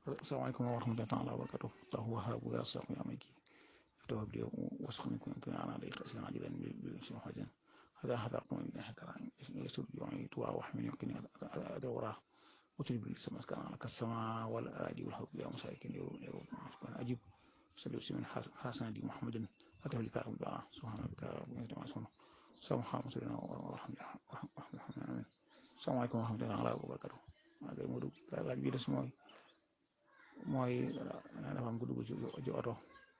asalaamaaleykum wa rahmatullahi taala wa barakatuh tahu wahabu ya saqu ya maiki فتوهب لي واسقني كن كن انا عليك اسلام عجلا بسم حجا هذا هذا قوم من احد يسر يعيد واحمل يمكن ادورا وتجب لي سماء كان على السماء والاراضي والحب يا مساكين يا اجب صلي وسلم حسن دي محمد فتح لك الدعاء سبحان ربك رب العزه عما يصفون سلام محمد سيدنا ورحمه الله السلام عليكم ورحمه الله وبركاته maa ngi mudu laaj bi des mooy mooy dafa am ko dugg ci ci oto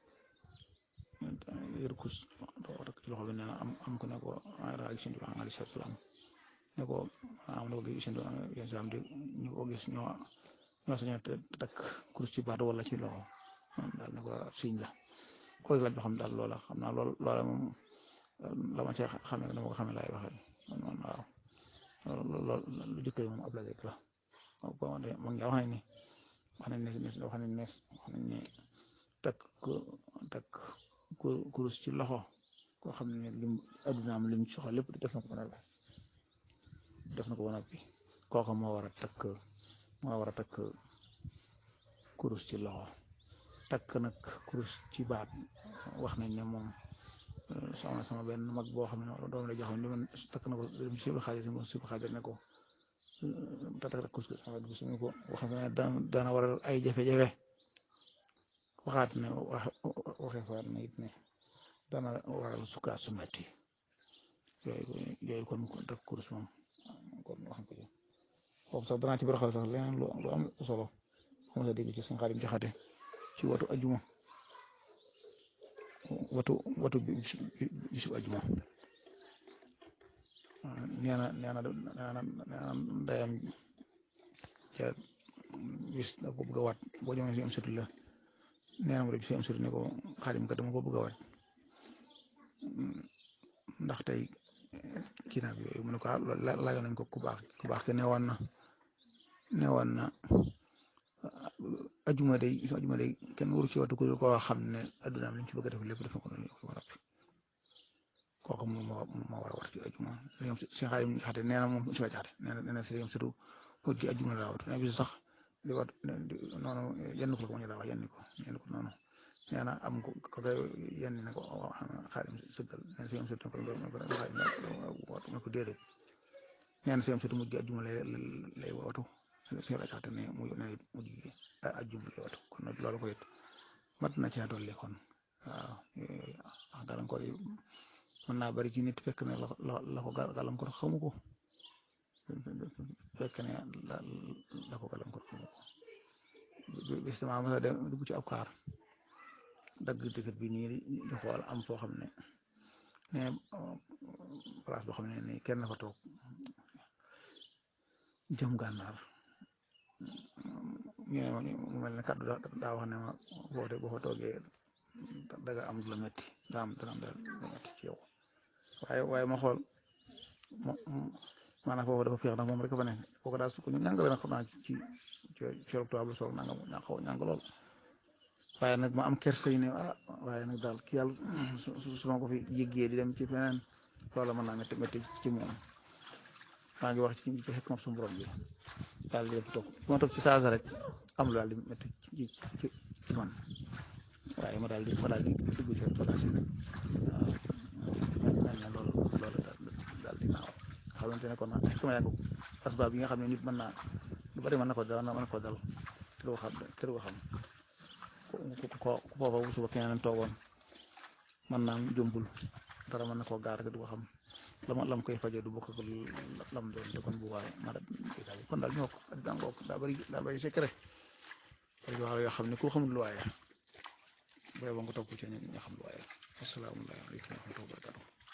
yor kus oto ci loxo bi nee na am am ko ne ko raaj sëñ bi alayhi salaam ne ko am na ko gis sëñ bi salaam di ñu ko gis ñoo ñoo sañ a takk kurus ci baat wala ci loxo daal ne ko siñ la koy laaj ba xam daal loola xam naa lool loola moom la ma cee xamee dama ko xamee laay waxee man man waaw loolu lu jëkkër moom ab laaj rek la bon de man wax nañ ni wax nañ ne wax nañ ne wax nañ ne takk takk kurus ci loxo koo xam ne lim addunaam lim soxla lépp def na ko ba noppi def na ko ba noppi kooku moo war a takk moo war a takk kurus ci loxo takk nag kurus ci baat wax nañ ne moom soxna sama benn mag boo xam ne doom la joxoon li man takk na ko dem ci siblu xaadir si siblu xaadir ne ko tatak kurus suñu ko wax ne dana waral ay jafe-jafe waxaat ne waxe faat na it ne dana waral sukkaa su metti yooyu yooyu kon takk kurus moom kon wax ko ci foofu sax danaa ci baraxal sax leneen lu am solo xam sa dégg ci suñu xaadim jaxate ci watu ajuma watu watu bisu ajuma neena neena neena neena ndeyam ja bis da ko bëgg a waat boo ñëwee si am sëtu la neena mu dem si am sëtu ne ko xaadim ka dama ko bëgg a waat ndax tey kii naag yooyu mu ne ko laajoon nañ ko ku baax ku baax ke newoon na newoon na ajuma day ajuma day kenn waru ci watu ko koo xam ne addunaam li ñu ci bëgg a def lépp def na ko noonu ba noppi kooku moom moo moo war a war ci ajuma si xaarim jaxate nee na moom si la jaxate nee na nee na si surtout wut ci ajuma la wat nee bis sax di wat noonu yenn ko la ko ma ñu daa wax yenn ko yenn ko noonu nee na am ko ko koy yenn ne ko xaarim sëggal nee na si surtout ne ko xaarim ne ko déedéet nee na si surtout mujj ajuma lay lay watu si la jaxate ne mu ne mujj ajuma lay watu kon loolu ko it mat na ci dolli kon waaw wax gàllankoor yi mën naa bari ci nit fekk ne la la ko gàllankoor xamu ko fekk ne la la ko gàllankoor xamu ko bis dama mos a dem dugg ci ab kaar dagg ticket bi nii di xool am foo xam ne ne place boo xam ne ni kenn fa toog jëm gànnaar ñu ne ma mu mel ne kàddu daa wax ne ma boo boo fa toogee daga am lu metti daa am dana am lu metti ci yow waaye waaye ma xool maanaam foofu dafa féex ndax moom rek fa ne kooku daal su ko ñu ñàngale nag xam naa ci ci ci tubaab sol nanga ña xaw ñàng lool waaye nag ma am kersa yi ne ah waaye nag daal ki yàlla su su ma ko fi jéggee di dem ci feneen loola mën naa métti métti ci moom maa ngi wax ci ci xekk moom suñu borom bi daal di toog bu ma toog ci saasa rek am lu daal di métti ci ci ci man waaye ma daal di ma daal di dugg ci bagage yi waaw mel na loolu loolu daal di naaw nga xamante ne kon xekk ma yàgg asbaab yi nga xam ne nit mën naa lu bari mën na ko dal mën na ko dal te du ko xam te du ko xam ku ko ku foofa bu suba keneen toogoon mën naa jombul dara mën na koo gaar te du ko xam lama lam koy faje du bokk ak lam doon te kon bu waaye ma daal kon daal ñoo ko dangoo daa bari daa bari secret bari wax yoo xam ne ku xamul lu waaye booy ba nga topp ci ñu xam lu waaye asalaamaaleykum wa rahmatulah wa barakatuh